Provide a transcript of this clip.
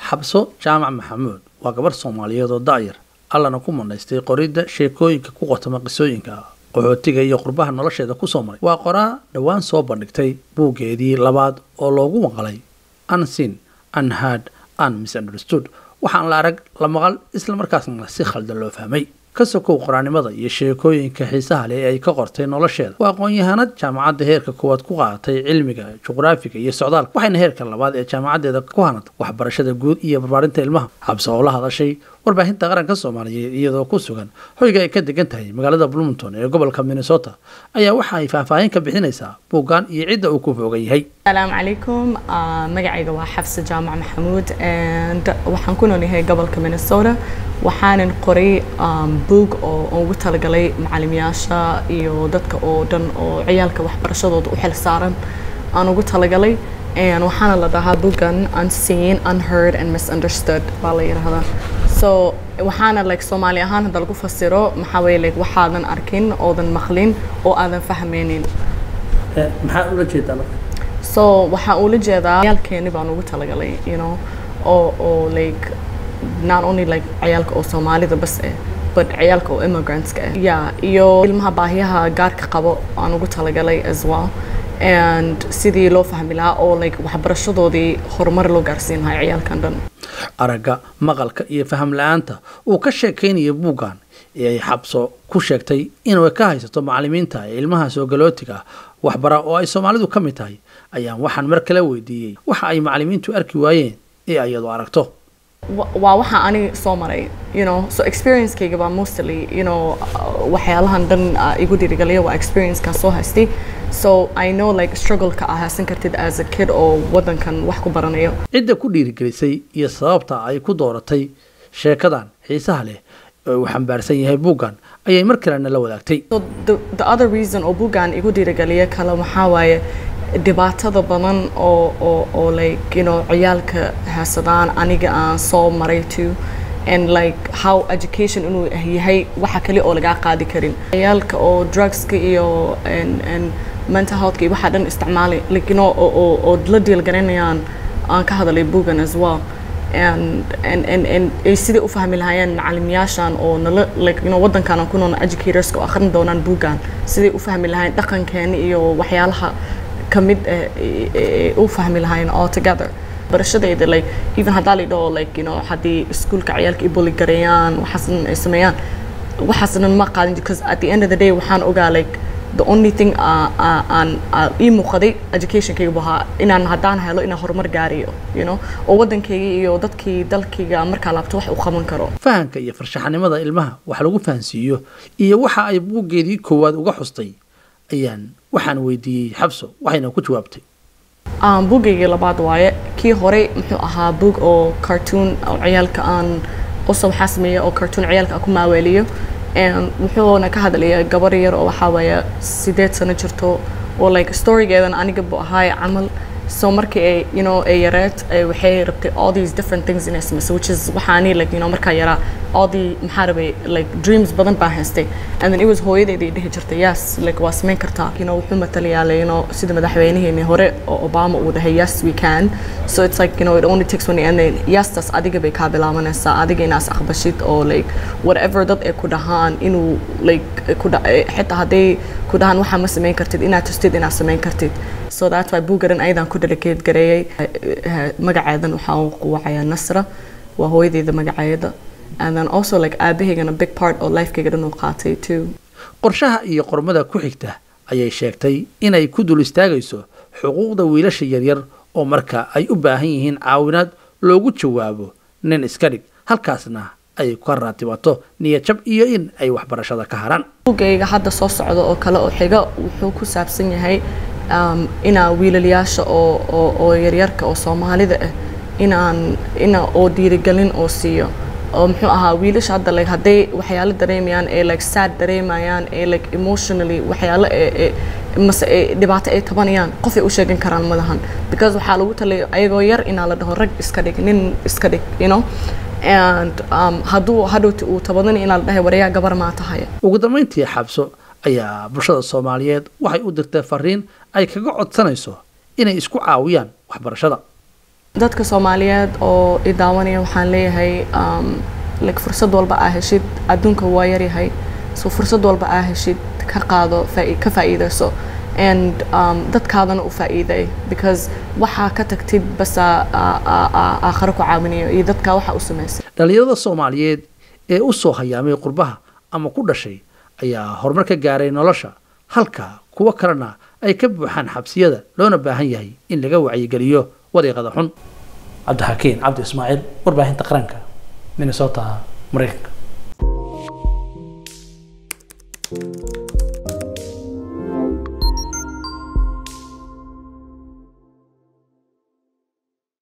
xabso jaamac maxamuud waa gabarh soomaaliyeed oo da'yar allana ku manaystay qoridda sheekooyinka ku qotoma qisooyinka qaxootiga iyo qurbaha nolosheeda kusoo maray waa qoraa dhowaan soo bandhigtay buuggeedii labaad oo loogu maqalay unseen unheard un misunderstood waxaan la arag la maqal isla markaasna si khaldan loo fahmay ka sokow qoraanimada iyo sheekooyinka xiisaha leh ee ay ka qortay nolosheeda waa aqoon-yahanad jaamacadda heerka koowaad ku qaadatay cilmiga juqraafiga iyo socdaalka waxayna heerka labaad ee jaamacaddeeda ku hanatay waxbarashada guud iyo barbaarinta ilmaha xabse oo la hadashay warbaahinta qaranka soomaaliyeed iyadoo ku sugan hoyga ay ka degan tahay magaalada bloomington ee gobolka minnesota ayaa waxa ay faahfaahin ka bixinaysaa buuggan iyo cidda uu ku foogan yahay asalaamu calaykum magacayga waa xafse jaamac maxamuud and waxaan ku noolyahay gobolka minnesota waxaanan qoray buug oo ugu talagalay macalimiyaasha iyo dadka oo dhan oo ciyaalka waxbarashadooda u xil saaran aan ugu talagalay waxaana la dhahaa buuggan unseen unheard and misunderstood baa la yidhaahdaa so waxaana like soomaali ahaan hadda lagu fasiro maxaa weeye like waxaadan arkin oodan maqlin oo aadan fahmaynin maxaa ula jeedaa so waxaa ula jeedaa ciyaalkeeni baan ugu talagalay you know oo oo like not only like ciyaalka oo soomaalida bas eh but ciyaalka oo immigrantska ah yeah iyo ilmaha baahiyaha gaarka qabo aan ugu talagalay as well and sidii loo fahmi lahaa oo like waxbarashadoodii horumar loo gaarsiin lahaa ciyaalkan dhan aragga maqalka iyo faham la-aanta uu ka sheekaynaya buuggan ee ay xabso ku sheegtay inuu ka haysato macalimiinta ee ilmaha soogalotiga ah waxbara oo ay soomaalidu ka mid tahay ayaan waxaan mar kale weydiiyey waxa ay macalimiintu arki waayeen ee ayadu aragto waa waxa ani soo maray you know so experiencekayga baa mostly you know waxyaalahan dhan igu dhiirigaliya waa experiencekan soo haystay so i know like struggle-ka aa haysan kartid as a kid oo waddankan wax ku baranayo cidda ku dhiirigelisay iyo sababta ay ku dooratay sheekadan xiisaha leh ee uu xambaarsan yahay buuggan ayay mar kalena la wadaagtay so the, the other reason oo buuggan igu dhiirigaliya kale waxaa waaye dhibaatada badan oo oo oo like you know ciyaalka haysadaan aniga aan soo maray too and like how education inuu yahay waxa kale oo lagaa qaadi karin ciyaalka oo drugska iyo and and mental healthka iyo waxa dhan isticmaalay like you know oo oo oo la deal garanayaan aan ka hadalay bugan as well and and and and ay sidai u fahmi lahaayeen macalimiyaashan oo nala like you know waddankan aan ku nool educatorska oo akhrin doonaan bugan siday u fahmi lahaayeen dhaqankeena iyo waxyaalaha kamid u fahmi lahaayeen all together barashadayda like even haddaa la dhaho like you know haddii iskuulka ciyaalka i boli gareeyaan waxaasnan ay sameeyaan waxaasnan ma qaadin because at the end of the day waxaan ogaa like the only thing aan ii muuqaday educationkayga bu ahaa inaan haddaan helo inaan horumar gaarayo you know oo waddankayga iyo dadkii dalkayga markaa laabto wax u qaban karo fahamka iyo farshaxanimada ilmaha wax lagu fahansiiyo iyo waxa ay buuggeedii koowaad uga xustay ayaan waxaan weydiiyey xabso waxayna ku jawaabtay buugaygii labaad waaye kii hore muxuu ahaa buug oo cartoon oo ciyaalka aan qoso waxaa sameeya oo cartoon ciyaalka aan ku maaweeliyo wuxuuna ka hadlaya gabar yar oo waxaa waaye sideed sano jirto oo like storygeedan aniga bu ahaay camal so markii ay you know ay yareed waxay rabtay all these different things inay samayso which is waxaani like you know markaa yaraa all the maxaa rabay like dreams badan baan haystay and then it was hooyadeedii dhihi jirtay yes like waa samayn kartaa you know wuxuu matalayaa like, you know sida madaxweynaheeni hore oo obama uu dhahay yes we can so it's like you know it only takes one and then yestas adiga bay kaa bilaabanaysaa adiga inaas aqbashid oo like whatever dad ay ku dhahaan inuu like ku xitaa hadday ku dhahaan waxaa ma samayn kartid inaad tustid inaad samayn kartid so that's why buugaran ayadan ku delicate gareeyay magaceedan waxaa uu quwacaya nasra waa hooyadeyda magaceeda and then also like aabahaygana big part oo lifekayga dhan uu qaatay too qorshaha iyo qormada ku xigta ayay sheegtay inay ku dul istaagayso xuquuqda wiilasha yaryar oo marka ay u baahan yihiin caawinaad loogu jawaabo nin iska dhig halkaasna ay ka raatibato niyadjab iyo in ay waxbarashada ka haraan buugayga hadda soo socda oo kale oo xiga wuxuu ku saabsan yahay um, inaa wiilalyaasha oo oo oo yaryarka oo soomaalida ah inaan ina oo dhiirigelin oo siiyo oo muxuu ahaa wiilasha hadda like hadday waxyaalo dareemayaan ee like sad dareemayaan ee like emotionally waxyaalo ee mase ee dhibaato ay tabanayaan qof ay u sheegan karaan madahan because waxaa lagu talay ayagoo yar inaa la dhaho rag iska dhig nin iska dhig you know and um, hadduu hadhowti uu tabadan inaa la dhahay warayaa gabar maa tahay ugu dambayntii xabso ayaa bulshada soomaaliyeed waxay u dirtay fariin ay kaga codsanayso inay isku caawiyaan waxbarashada dadka soomaaliyeed oo i daawanaya waxaan leeyahay um, like fursad walba aa heshid adduunka waa yaryahay so fursad walba aa heshid ka qaado faa- ka faa'iidayso and um, dadkaadana u faa'iiday because waxaa ka tagtid basa aakhare ku caawinayo iyo dadka waxa u samaysay dhallinyarada soomaaliyeed ee u soo hayaamay qurbaha ama ku dhashay ayaa horumar ka gaaray nolosha halka kuwo kalena ay ka buuxaan xabsiyada loona baahan yahay in laga wacyigeliyo wadiiqada xun cabdixakiin cabdi ismaaciil warbaahinta qaranka minnesota maraykanka